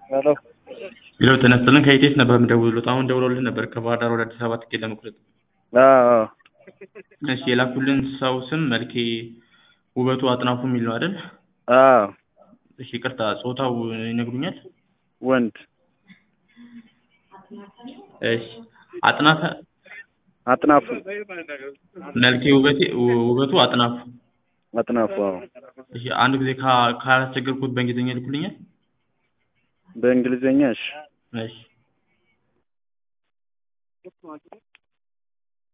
ሄሎ ሄሎ ጤና ይስጥልን ከኢቴስ ነበር የምደውልልዎት አሁን ደውለውልን ነበር ከባህር ዳር ወደ አዲስ አበባ ትኬት ለመቁረጥ አዎ እሺ የላኩልን ሰው ስም መልኬ ውበቱ አጥናፉ የሚል ነው አይደል አዎ እሺ ይቅርታ ጾታው ይነግሩኛል ወንድ እሺ አጥናፈ አጥናፉ መልኬ ውበቴ ውበቱ አጥናፉ አጥናፉ አዎ እሺ አንድ ጊዜ ካ- ካላስቸገርኩት በእንግሊዝኛ ይልኩልኛል በእንግሊዝኛ እሺ እሺ